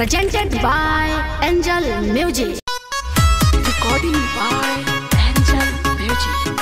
presented by Angel Music. Recording by Angel Music.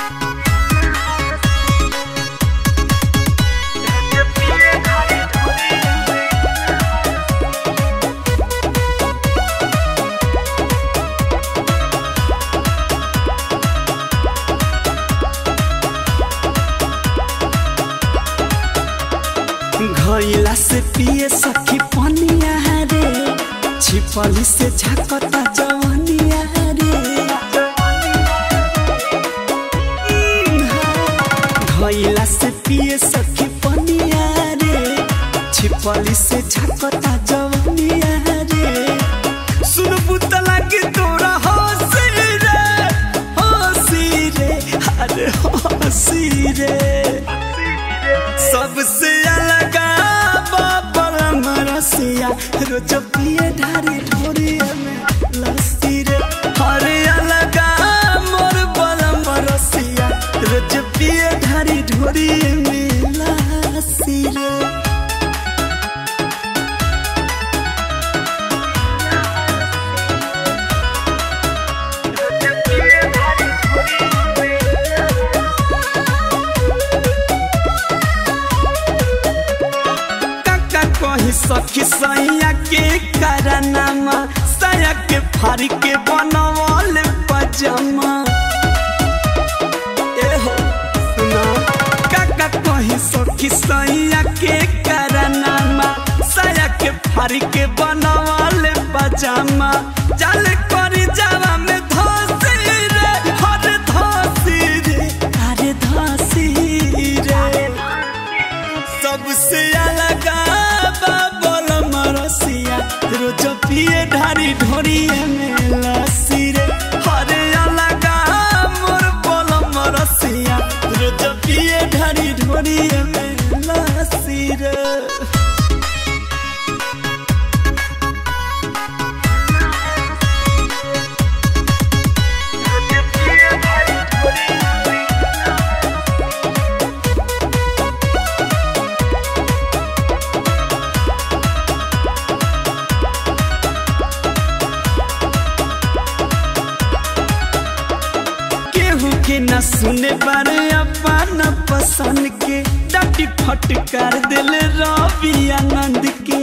घइला से पिए सखी पनिया रे छिपली से झाकता जवनिया रे घइला से पिए सखी पनिया रे छिपली से झाकता जवनिया रे सुन पुतला के तोरा हंसी रे हंसी रे अरे हंसी रे सबसे अलग परम रसिया रोज पिए ढारी ढोरी में लस्सी रे हरे अलग मोर परम रसिया रोज पिए ढारी ढोरी में लस्सी रे काका कही सखी सैया के करनामा सया के फारी के बनवल पजामा एहो सुना काका कही सखी सैया के करनामा सया के फारी के बनवल पजामा चल करी जावा में धसी रे हर धसी रे अरे धसी रे सबसे अलग बाबल मरसिया रोज पिए ढारी ढोरी में लस्सी रे हरे अलग मोर बल मरसिया रोज पिए ढारी ढोरी में लस्सी रे केहू के न सुने बारे अपन पसंद के डाटी फटकार दिल रवि आनंद के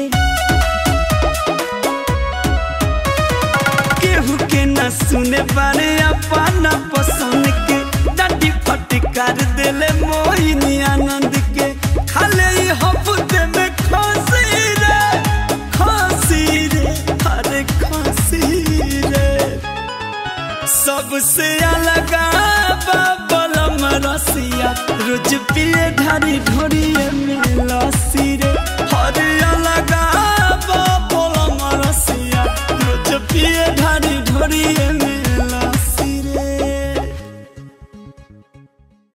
केहू के न सुने बारे अपन पसंद के डाटी फटकार दिल मोहिनी आनंद के खाले ही हफ्ते में खांसी रे खांसी रे अरे खांसी रे सबसे अलग बाबल रसिया रोज पिए ढारी ढोरी में लस्सी रे हर अलग